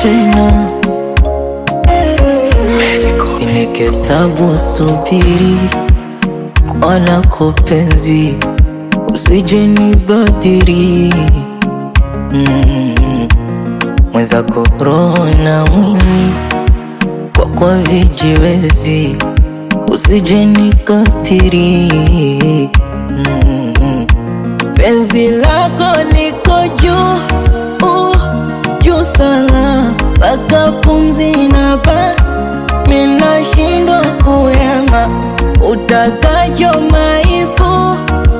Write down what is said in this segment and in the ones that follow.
tena, sinikesabu subiri kwa lako penzi, usije nibadhiri mm. Mwenzako roho na mwili kwa kwa vijiwezi, usije nikatiri mm. Penzi lako liko juu uh, juu sana mpaka pumzi na ba minashindwa kuyama, utakacho maipu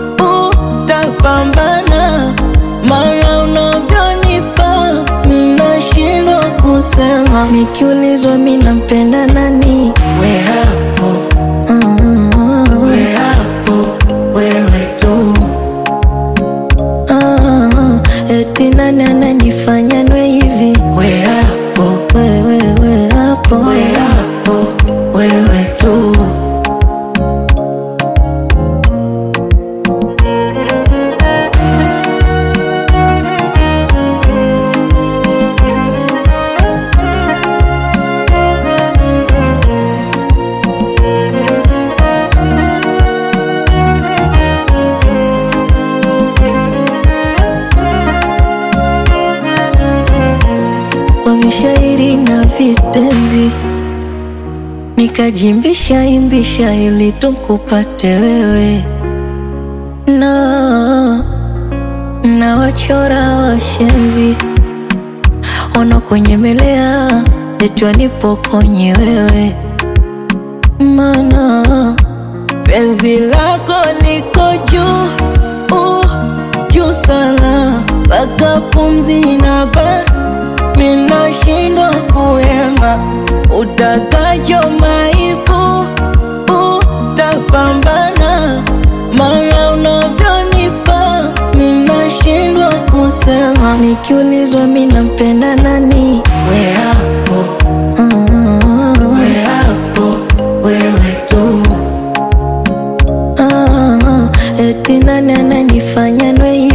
utapambana, mara unavyonipa minashindwa kusema, nikiulizwa minampenda nani, we hapo we hapo wewe tu Ah, eti nani ananifanya nwe hivi? We hapo, wewe we hapo, we hapo, wewe tu. Kwa vishairi na vitenzi nikajimbisha imbisha ili tukupate wewe na na wachora washenzi ona kwenye melea etwa nipokonye wewe mana penzi lako liko juu uh, juu sana mpaka pumzi na ba minashindwa kuyema utakacho maipu utapambana mara unavyonipa minashindwa kusema nikiulizwa minampenda nani we hapo we hapo wewe tu Ah, eti nani ananifanya nwe